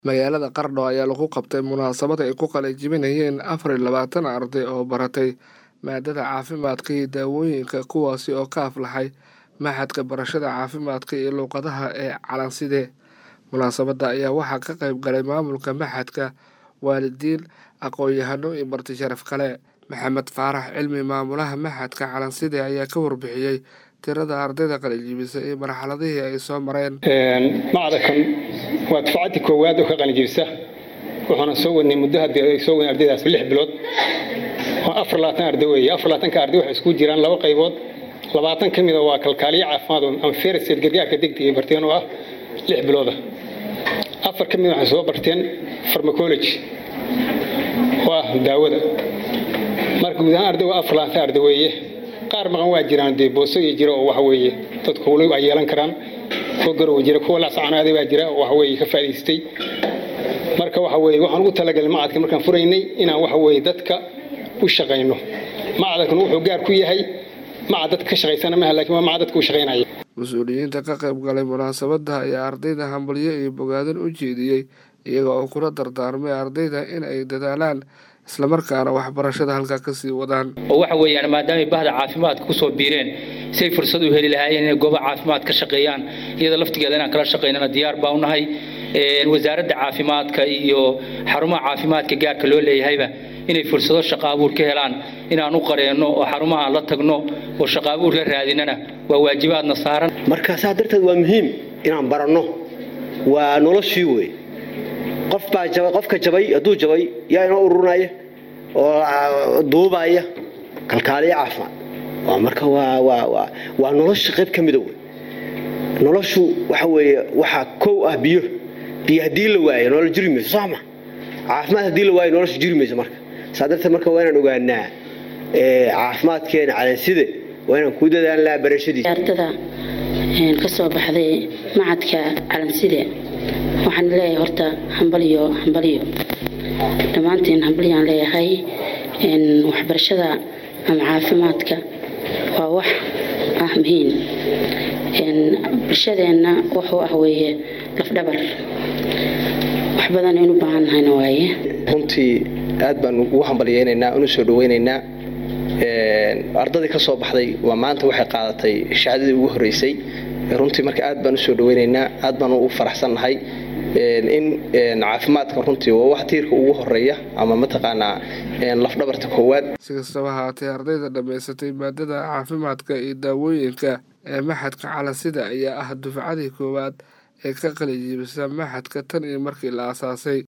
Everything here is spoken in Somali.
magaalada qardho ayaa lagu qabtay munaasabad ay ku qalajibinayeen afar iyo labaatan arday oo baratay maadada caafimaadka iyo daawooyinka kuwaasi oo ka aflaxay maxadka barashada caafimaadka iyo luuqadaha ee calanside munaasabadda ayaa waxaa ka qayb galay maamulka maxadka waalidiin aqoon-yahano iyo marti sharaf kale maxamed faarax cilmi maamulaha maxadka calanside ayaa ka warbixiyey tirada ardayda qalinjibisa iyo marxaladihii ay soo mareen macdakan waa dufcaddii koowaad oo ka qalinjibisa wuxuuna soo wadnay muddo haddii ay soo wadnay ardaydaas lix bilood oo afar labaatan arday weeye afar labaatanka arday waxay isku jiraan laba qaybood labaatan ka mida waa kalkaaliyo caafimaad oo anfersed gargaarka degdega barteen oo ah lix bilooda afar ka mida waxay soo barteen farmacology oo ah daawada marka guud ahaan arday waa afar labaatan arday weeye qaar maqan waa jiraan dee boosooyi jira oo waxa weeye dadku wali ay yeelan karaan kuwa garowa jira kuwa laascanaaday baa jira waxa weeye ka faa'idaystay marka waxa weeye waxaan ugu talagalay macadka markaan furaynay inaan waxa weeye dadka u shaqayno macadkan wuxuu gaar ku yahay macad dadka ka shaqaysana maaha laakiin waa macad dadka u shaqaynaya mas-uuliyiinta ka qayb galay munaasabadda ayaa ardayda hambalyo iyo bogaadin u jeediyey iyaga oo kula dardaarmay ardayda in ay dadaalaan islamarkaana waxbarashada halkaa kasii wadaan oo waxa weeyaan maadaamay bahda caafimaadka kusoo biireen say fursad u heli lahaayeen inay gooba caafimaad ka shaqeeyaan iyada laftigeeda inaan kala shaqaynana diyaar baa unahay wasaaradda caafimaadka iyo xarumaha caafimaadka gaarka loo leeyahayba inay fursado shaqo abuur ka helaan inaan u qareenno oo xarumaha la tagno oo shaqo abuur la raadinana waa waajibaadna saaran marka saa darteed waa muhiim inaan baranno waa noloshii wey qofbaa jabay qofka jabay hadduu jabay yaa inoo ururinaya oo duubaya kalkaaliyo caafimaad waa marka waa nolosha qayb ka mida wey noloshu waxa weeye waxaa kow ah biyo biyo haddii la waayo nolol jiri mayso sooma caafimaad haddii la waayo nolosha jiri mayso marka saa darteed marka waa inaan ogaanaa caafimaadkeena calanside waa inaan ku dadaalnaa barashadiisa ardada ka soo baxday macadka calanside waxaan leeyahay horta hambaliyo hambaliyo dhammaantiin hambaliyaan leeyahay waxbarashada ama caafimaadka waa wax ah muhiim bulshadeenna wuxuu ah weeye lafdhabar wax badan aynu baahan nahayna waaye runtii aad baan ugu hambalyeynaynaa unu soo dhaweynaynaa ardadii ka soo baxday waa maanta waxay qaadatay shahaadadii ugu horreysay runtii marka aad baan usoo dhaweynaynaa aad baan u faraxsannahay in caafimaadka runtii waa wax tiirka ugu horeeya ama mataqaanaa lafdhabarta koowaad si kastaba haatee ardayda dhammaysatay maadada caafimaadka iyo daawooyinka ee maxadka calansida ayaa ah dufcadii koowaad ee ka qalijibisa maxadka tan iyo markii la aasaasay